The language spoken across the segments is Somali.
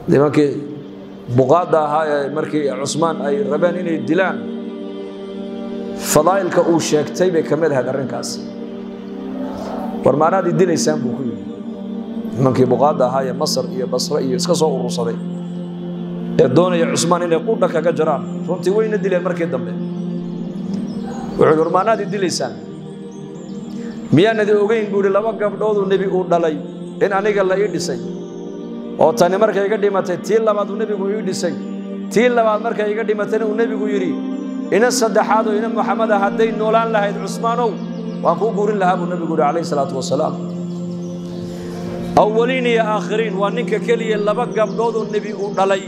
nimankii buqaadda ahaa ee markii cusmaan ay rabeen inay dilaan fadaa'ilka uu sheegtay bay ka mid ahayd arrinkaas war maanaad i dilaysaan buu ku yidhi nimankii buqaadda ahaa ee masar iyo basre iyo iska soo urursaday ee doonaya cusmaan inay qudha kaga jaraan runtii wayna dileen markii dambe wuxuu yidhi war maanaad i dilaysaan miyaanadi ogeyn buu yidhi laba gabdhooduu nebi uu dhalay in aniga la ii dhisay oo tani markay iga dhimatay tii labaad uu nebigu ii dhisay tii labaad markay iga dhimatayna uu nebigu yidhi ina saddexaad oo ina maxameda hadday noolaan lahayd cusmaanow waan kuu guurin lahaa buu nebigu yidhi calayhi salaatu wasalaam awaliin iyo aakhiriin waa ninka keliya laba gabdhoodoo nebi uu dhalay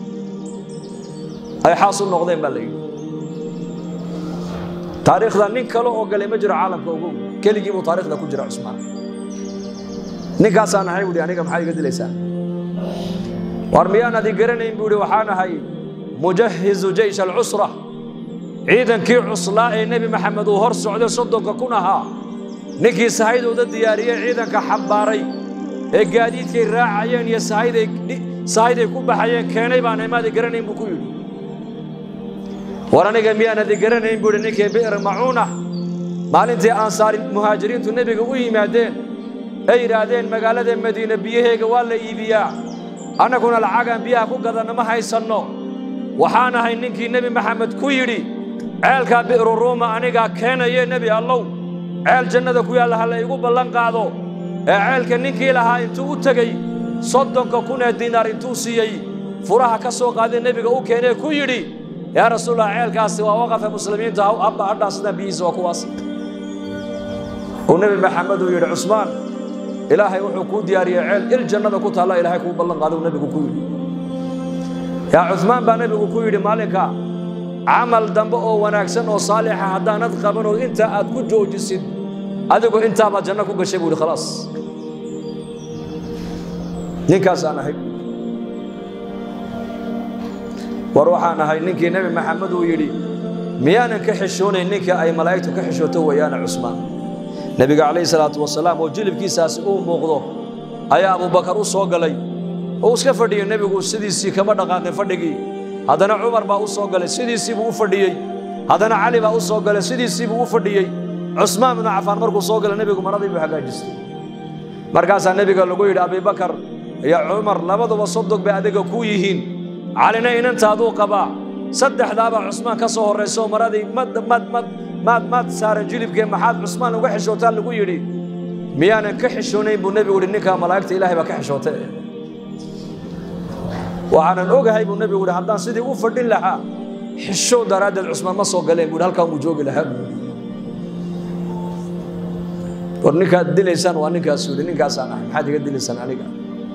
ay xaas u noqdeen baa la yidhi taariikhda nin kale oo galay ma jiro caalamka ogow keligii buu taariikhda ku jira cusmaan ninkaasaan ahay buuhi aniga maxaa iga dilaysaan war miyaan adi garanayn buu ihi waxaan ahay mujahizu jaysh alcusra ciidankii cuslaa ee nebi maxamed uu hor socday soddonka kun ahaa ninkii sahaydooda diyaariyey ciidanka xambaaray ee gaadiidkay raacayeen iyo sahayday ku baxayeen keenay baan imaadi garanayn buu ku yidhi war aniga miyaan adi garanayn buu ihi ninkii bi'r macuuna maalintii ansaari muhaajiriintu nebiga u yimaadeen ay yidhaahdeen magaalada madiine biyaheega waa la iibiyaa annaguna lacagaan biyaha ku gadanna ma haysanno waxaan ahay ninkii nebi maxamed ku yidhi ceelkaa bi'ru ruuma anigaa keenaye nebi allow ceel jannada ku yaalla ha la igu ballan qaado ee ceelka ninkii lahaa intuu u tegey soddonka kun ee diinaar intuu siiyey furaha ka soo qaaday nebiga u keenee ku yidhi yaa rasuulallah ceelkaasi waa waqafa muslimiinta abba hadhaa sidaa biyihiisa waa kuwaas uu nebi maxamed uu yidhi cusmaan ilaahay wuxuu kuu diyaariyey ceel il jannada ku taalla ilaahay kuu ballan qaada uu nebigu ku yidhi yaa cumaan baa nebigu ku yidhi maalinka camal dambe oo wanaagsan oo saalixa haddaanad qabanoo intaa aad ku joojisid adigu intaabaad janno ku gashay buu yidhi khalaas ninkaasaan ahay war waxaan ahay ninkii nebi maxamed uu yidhi miyaanan ka xishoonayn ninkii ay malaa'igtu ka xishooto weeyaana cusmaan nebiga calayhi salaatu wasalaam oo jilibkiisaasi uu muuqdo ayaa abubakar u soo galay oo iska fadhiyey nebigu sidiisii kama dhaqaaqin fadhigii haddana cumar baa u soo galay sidiisii buu u fadhiyey haddana cali baa u soo galay sidiisii buu u fadhiyey cusmaan binu cafaan markuu soo galay nebigu maradii buu hagaajistay markaasaa nebiga lagu yidhi abibakar iyo cumar labaduba sodog bay adiga kuu yihiin calina inantaaduu qabaa saddexdaabaa cusmaan ka soo horrayso maradii maad maad saaran jilibkee maxaad cusmaan uga xishootaa lagu yidhi miyaanan ka xishoonayn buu nebigu yidhi ninkaa malaa'igta ilaahay baa ka xishootay waxaanan ogahay buu nebigu yidhi haddaan sidii u fadhin lahaa xishow daraaddeed cusmaan ma soo galeen buu halkaan uu joogi lahaa buu war ninkaad dilaysaan waa ninkaas yidhi ninkaasaan ahay maxaad iga dilaysaan aniga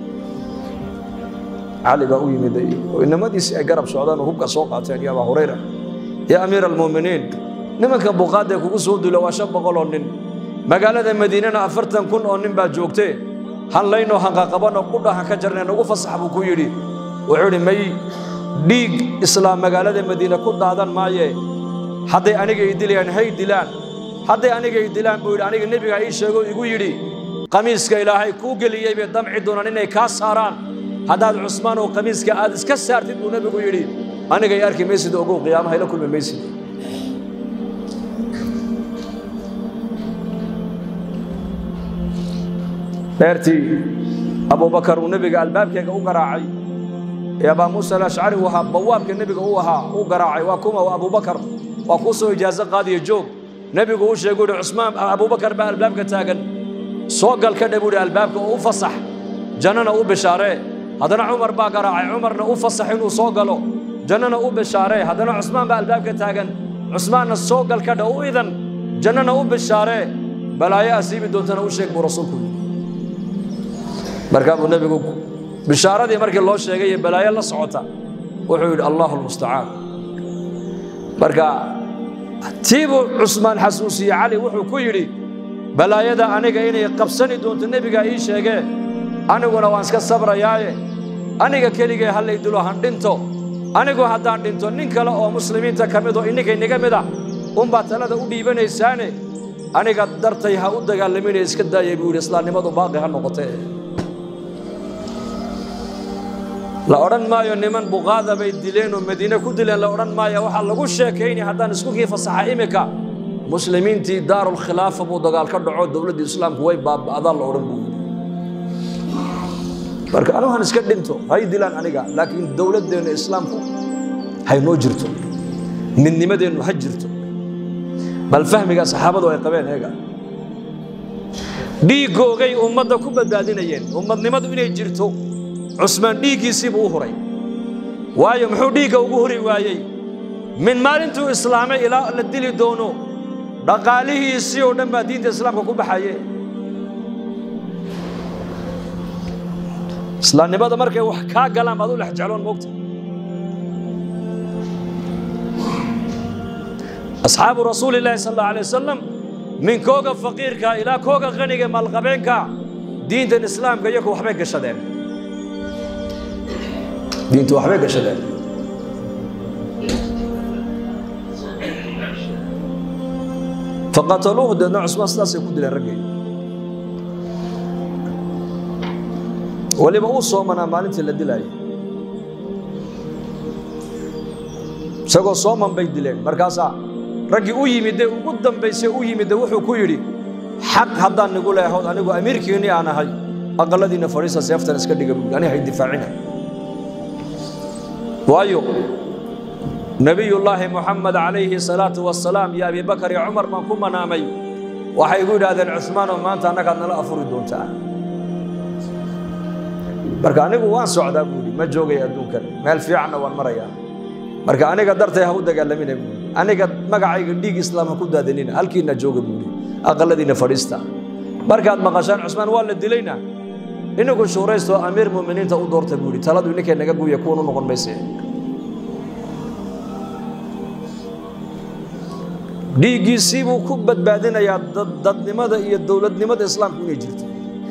cali baa u yimid oo inamadiisii ay garab socdaan oo hubka soo qaateen iyo abaa hurayra ya amiira almu'miniin nimanka buqaadda kugu soo dula waa shan boqol oo nin magaalada madiinana afartan kun oo nin baa joogtee hanlaynoo hanqaqabanoo qudha han ka jarnay nagu fasax buu ku yidhi wuxuu idhi may dhiig islaam magaalada madiine ku daadan maaye hadday aniga i dilayaan hay dilaan hadday aniga i dilaan buu yidhi aniga nebigaa ii sheego igu yidhi qamiiska ilaahay kuu geliyey bay damci doonaan inay kaa saaraan haddaad cusmaan oo qamiiska aad iska saartid buu nebigu yidhi aniga i arki maysid ogow qiyaamaha ila kulmi maysid beertii abubakar uu nebiga albaabkeega u garaacay ee abaa muusa alashcari uu ahaa bawaabka nebiga uu ahaa u garaacay waa kuma waa abubakar waa kuu soo ijaaso qaadiya joog nebigu u sheegu yidhi cusmaan abubakar baa albaabka taagan soo gal ka dhe buu yidhi albaabka oo u fasax jannana u bishaaree haddana cumar baa garaacay cumarna u fasax inuu soo galo jannana u bishaaree haddana cusmaan baa albaabka taagan cusmaanna soo gal ka dhe u idan jannana u bishaaree balaayo asiibi doontana u sheeg buu rasuulku yidhi markaa buu nebigu bishaaradii markii loo sheegay iyo balaayo la socota wuxuu yidhi allahu almustacaan marka tii buu cusmaan xasuusiyey cali wuxuu ku yidhi balaayada aniga inay qabsani doonto nebigaa ii sheegee aniguna waan iska sabrayaaye aniga keligee hallay dilo han dhinto anigu haddaan dhinto nin kale oo muslimiinta ka mid oo inninkay niga mid ah unbaad talada u dhiibanaysaane aniga dartay ha u dagaalaminaya iska daaya buu yidhi islaamnimadu baaqi ha noqotee la odhan maayo niman buqaada bay dileen oo madiine ku dileen la odhan maayo waxaa lagu sheekaynaya haddaan isku kii fasaxa imika muslimiintii daarulkhilaafa buu dagaal ka dhaco dowladdii islaamku way baaba'daan la odhan buu yidhi marka anugu han iska dhinto hay dilaan aniga laakiin dowladdeenna islaamku haynoo jirto midnimadeennu ha jirto bal fahmigaa saxaabadu ay qabeen eega dhiiggoogay ummadda ku badbaadinayeen ummadnimadu inay jirto cusmaan dhiiggiisiibuu u huray waayo muxuu dhiigga ugu huri waayey min maalintuu islaamay ilaa la dili doono dhaqaalihiisii oo dhan baa diinta islaamka ku baxaye islaamnimada markay wax kaa galaan baad u dhex jecloon moogta asxaabu rasuuli illaahi sal allahu alay wasalam min kooga faqiirka ilaa kooga qaniga maalqabeenka diintan islaamka iyaku waxbay gashadeen diintu waxbay gashadeen faqataluuhu deedna cusmaan sidaasay ku dileen raggay weliba uu soomanaa maalintii la dilaayay isagoo sooman bay dileen markaasaa raggii u yimidee ugu dambaysay u yimidde wuxuu ku yidhi xaq haddaan nigu leehood anigu amiirkiinnii aan ahay aqalladiinna fadhiisa seeftan iska dhiga buuli aniga hay difaacina waayo nebiyullaahi moxamed calayhi salaatu wasalaam iyo abibakar iyo cumar baan ku manaamay waxay igu yidhaahdeen cuhmaanoo maanta annagaad nala afuri doontaa marka anigu waan socdaa buuli ma joogay adduunkan meel fiicanna waan marayaa marka aniga dartay ha u dagaalamina buuli aniga magacayga dhiig islaam ha ku daadanina halkiina jooga buuli aqalladiina fadhiista markaad maqashaan cusmaan waa la dilayna inagu shuuraysto amiir muminiinta u doorta buuli taladu ninkay naga guya kuwan u noqon mayse dhiiggiisii buu ku badbaadinayaa dadnimada iyo dowladnimada islaamku inay jirto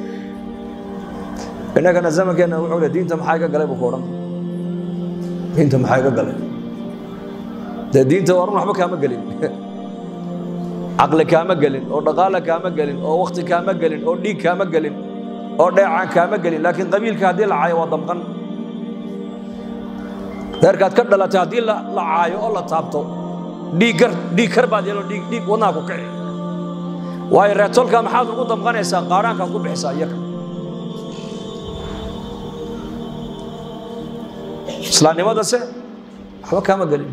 innagana zamankeenna wuxuu le diinta maxaa iga galay buu ku odhan diinta maxaa iga galay dee diinta waa run waxba kaama gelin caqli kaama gelin oo dhaqaale kaama gelin oo wakti kaama gelin oo dhiig kaama gelin oo dheecaan kaama gelin laakiin qabiilka haddii la caayo waa damqan reerkaad ka dhalatay haddii la caayo oo la taabto dhiiggar dhiig kar baad yeelo dhiig dhiig wadnaha ku kici waayo reetolka maxaad ugu damqanaysaa qaadhaankaad ku bixisaa iyaga islaamnimadase waxba kaama gelin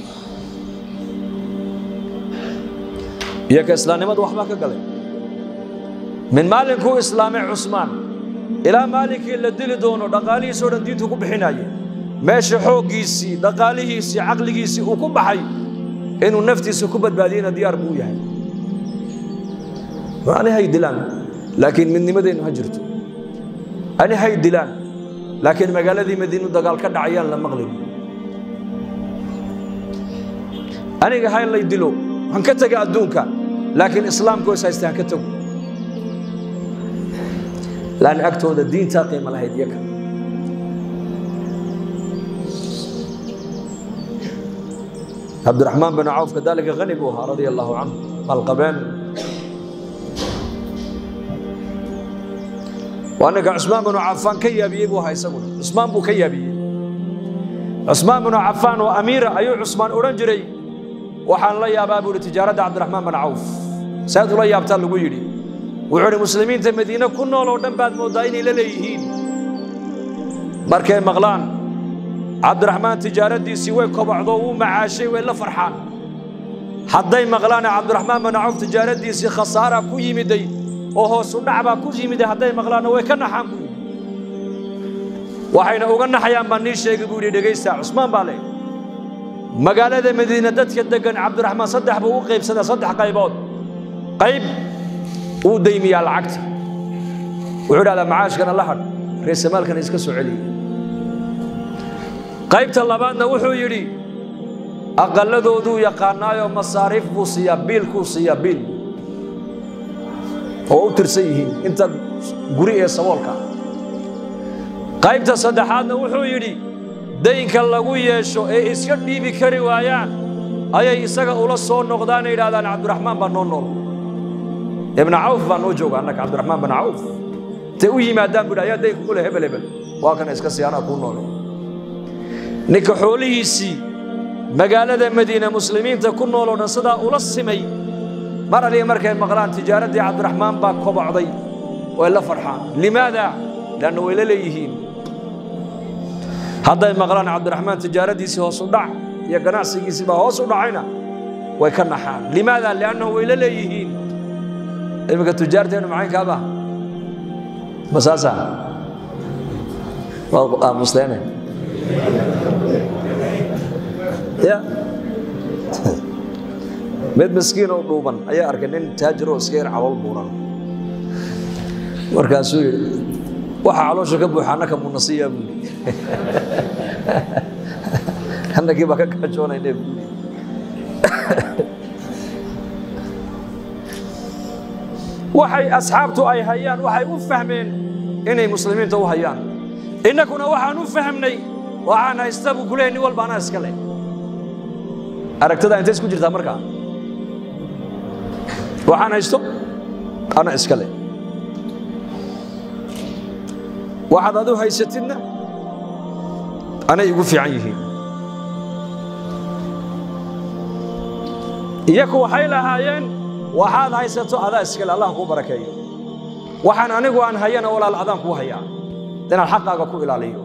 iyo ka islaamnimadu waxbaa ka galay min maalinkuu islaamay cusmaan ilaa maalinkii la dili doono dhaqaalihiisoo dhan diintu ku bixinaye meesha xooggiisii dhaqaalihiisii caqligiisii uu ku baxay inuu naftiisa ku badbaadiyena diyaar buu yahay ani hay dilaan laakiin midnimadeennu ha jirto ani hay dilaan laakiin magaaladii madiinu dagaal ka dhacayaan la maqlin aniga hay lay dilo han ka tega adduunka laakiin islaamku is haysta han ka tago laanna agtooda diintaa qiimo lahayd iyaga cabdiraxmaan bin cawf kadalika hani buu ahaa radia allahu canhu maalqabeen waa ninka cusmaan binu cafaan ka yaabiyey buu ahaa isaguna cusmaan buu ka yaabiyey cusmaan binu cafaan oo amiira ayuu cusmaan odhan jiray waxaan la yaabaa buu ihi tijaaradda cabdiraxmaan bin cawf saad ula yaabtaa lagu yidhi wuxuu idhi muslimiinta madiine ku nool oo dhan baad mooddaa inay la leeyihiin markay maqlaan cabdiraxmaan tijaaraddiisii way kobocdo wuu macaashay way la farxaan hadday maqlaana cabdiraxmaan bin cawf tijaaraddiisii khasaara ku yimiday oo hoosu dhacbaa ku yimiday hadday maqlaanna way ka naxaan buu yidhi waxayna uga naxayaan baan nii sheegi buu yidhi dhegaysta cusmaan baa leh magaalada madiine dadka deggan cabdiraxmaan saddex buu u qaybsadaa saddex qaybood qayb uu daymiyaa lacagta wuxuu dhahdaa macaashkana la hadh reesamaalkana iska soo celiya qaybta labaadna wuxuu yidhi aqalladooduu yaqaanaayoo masaariif buu siiyaa biilkuu siiyaa biil oo u tirsan yihiin inta guri ee saboolka qaybta saddexaadna wuxuu yidhi daynka lagu yeesho ee iska dhiibi kari waayaan ayay isaga ula soo noqdaanay yidhahdaan cabdiraxmaan baa noo nool ibna cawf baa noo jooga annaka cabdiraxmaan bin cawf intay u yimaadaan buu ayaa daynka ku leh hebel hebel waa kana iska sii anaa kuu noole ninka xoolihiisii magaalada madiina muslimiinta ku nool oo dhan sidaa ula simay mar aliya markay maqlaan tijaaraddii cabdiraxmaan baa kobocday way la farxaan limaada leanna way la leeyihiin hadday maqlaan cabdiraxmaan tijaaradiisii hoos u dhac iyo ganacsigiisii baa hoos u dhacayna way ka naxaan limaada liannahu way la leeyihiin iminka tujaarteennu macaynkaaba ma saasa waad aamusteene ya mid miskiin oo dhuuban ayaa arkay nin taajir oo iska yar calool buuran markaasuu yidhi waxa caloosha ka buuxa annaka munasiyaa buuli annagii baa ka gaajoonayne buuli waxay asxaabtu ay hayaan waxay u fahmeen inay muslimiinta u hayaan innakuna waxaan u fahmnay waxaan haysta buu kuleeyahy nin walba anaa iska leh aragtada intay isku jirtaa markaa waxaan haysto ana iska leh waxaad adu haysatidna anay igu fiican yihiin iyaku waxay lahaayeen waxaad haysato adaa iskale allah kuu barakeeyo waxaan anigu aan hayana walaal adaan kuu hayaa inaan xaqaaga ku ilaaliyo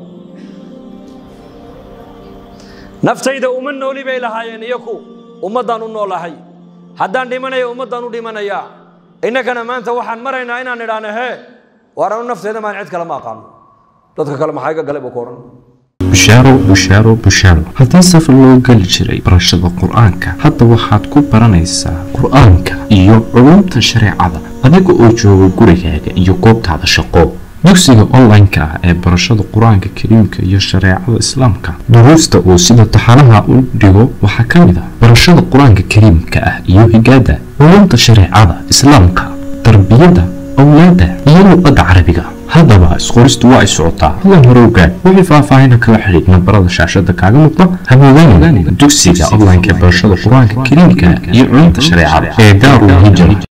naftayda uma nooli bay lahaayeen iyaku ummaddaan u noolahay haddaan dhimanaya ummaddaan u dhimanayaa innagana maanta waxaan maraynaa inaan idhaahno hee waar anu nafteyda maan cid kale ma aqaano dadka kale maxaa iga galay buu ku odhan bushaaro bushaaro bushaaro haddii safar loo geli jiray barashada qur-aanka hadda waxaad ku baranaysaa qur-aanka iyo culumta shareecada adiga oo jooga gurigaaga iyo goobtaada shaqo dugsiga online-ka ah ee barashada qur-aanka kariimka iyo shareecada islaamka duruusta uu sida taxanaha u dhigo waxaa ka mid ah barashada qur-aanka kariimka ah iyo higaada culumta shareecada islaamka tarbiyada awlaada iyo luqadda carabiga haddaba isqoristu waa ay socotaa hadan hore ogaad wixii faahfaahina kala xidhiid nambarada shaashada kaaga muuqda hamoodaan dugsiga online-ka ee barashada qur-aanka kariimka iyo culumta shareecada ee daarul hijra